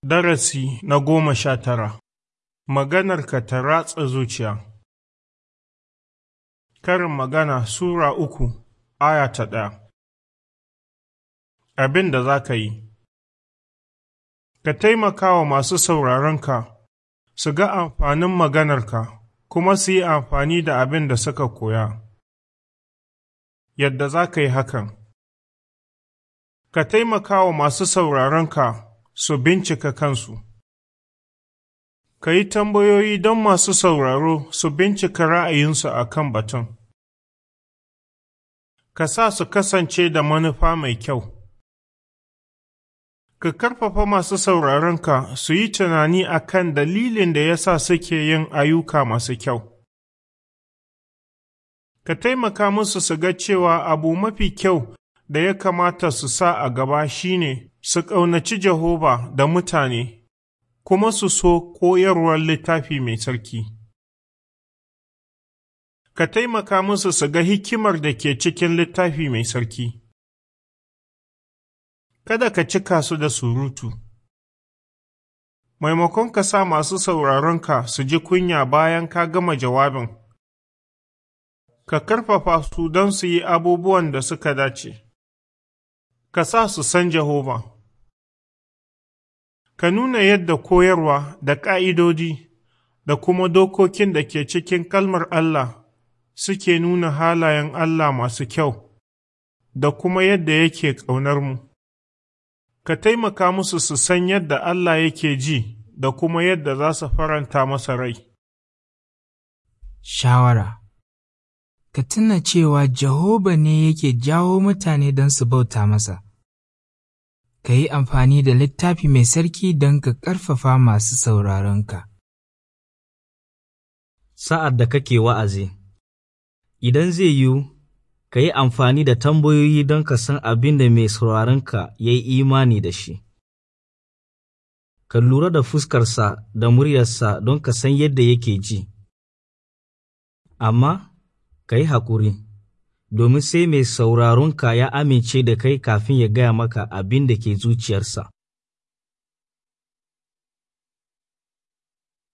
Darasi na goma sha tara Maganarka ta ratsa zuciya Karin magana Sura uku, aya ta ɗaya Abin da za ka yi Ka taimaka wa masu sauraronka su ga amfanin maganarka kuma su yi amfani da abin da suka koya. Yadda za ka yi hakan Ka taimaka wa masu sauraronka su bincika kansu. Ka yi tambayoyi don masu sauraro su bincika ra'ayinsu a kan batun. Ka sa su kasance da manufa mai kyau. Ka karfafa masu sauraronka su yi tunani a kan dalilin da ya sa suke yin ayyuka masu kyau. Ka taimaka musu su ga cewa abu mafi kyau da ya kamata su sa a gaba shine su ƙaunaci Jehova da mutane, kuma su so koyarwar littafi mai tsarki. Ka taimaka musu su ga hikimar da ke cikin littafi mai tsarki. Kada ka cika su da surutu. Maimakon ka sa masu sauraronka su ji kunya bayan ka gama jawabin, ka karfafa su don su yi abubuwan da suka dace. ka sa su san Jehova. Ka nuna yadda koyarwa da ƙa'idodi da kuma dokokin da ke cikin kalmar Allah suke nuna halayen Allah masu kyau da kuma yadda yake ƙaunar mu. Ka taimaka musu su san yadda Allah yake ji da kuma yadda za su faranta masa rai. Shawara Ka tuna cewa Jehova ne yake jawo mutane don su bauta masa. Ka yi amfani da littafi mai sarki don ka ƙarfafa masu sauraronka. Sa'ad da kake wa'azi, idan zai yiwu, ka yi amfani da tambayoyi don ka san abin da mai sauraronka ya yi imani da shi. Ka lura da fuskarsa da muryarsa don ka san yadda yake ji. Amma, ka yi haƙuri, domin sai mai sauraronka ya amince da kai kafin ya gaya maka abin da ke zuciyarsa.